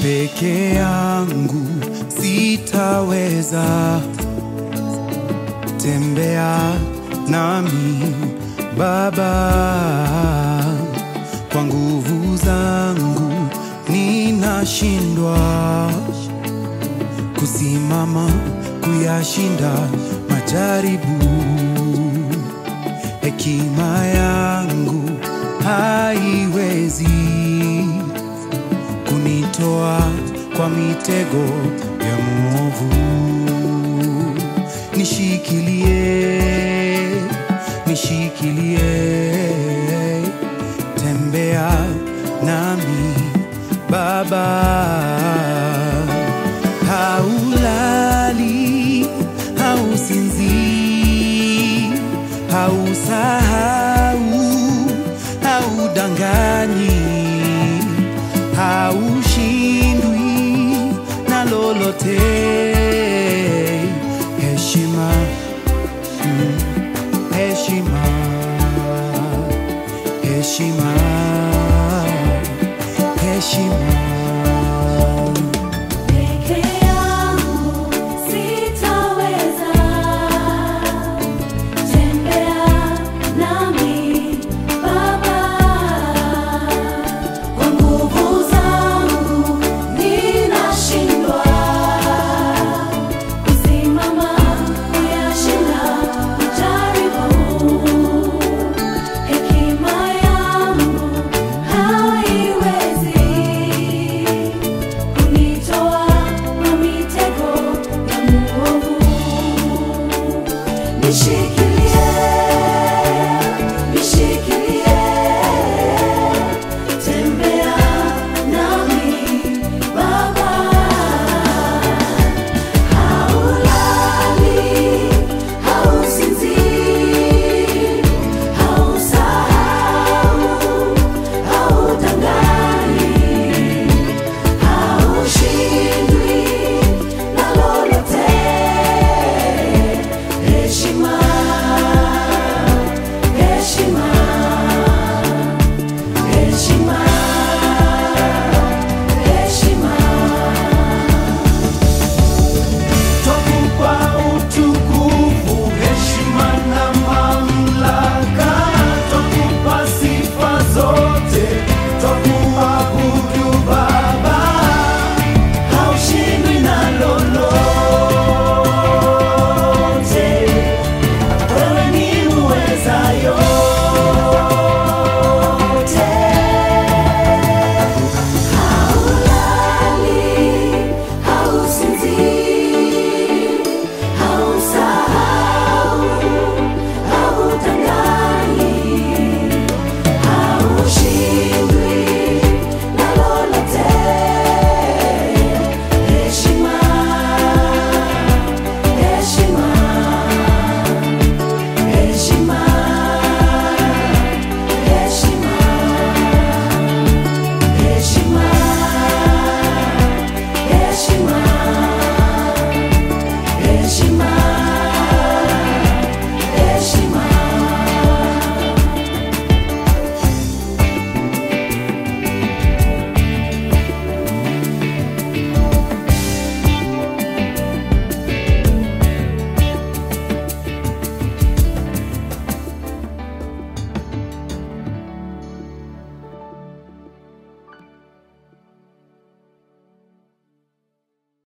peke yangu sitaweza, tembea nami Baba, kwa nguvu zangu ninashindwa kusimama kuyashinda majaribu. Hekima yangu haiwezi kunitoa kwa mitego ya mwovu. Nishikilie, nishikilie, tembea nami Baba haulali, hausinzii, hausahau, haudanganyi, haushindwi na lolote. Heshima, mm, heshima, heshima, heshima. Peke yangu sitaweza, tembea nami Baba, kwa nguvu zangu ninashindwa kusimama kuyashinda majaribu. Hekima yangu haiwezi kunitoa kwa mitego ya mwovu. Nishike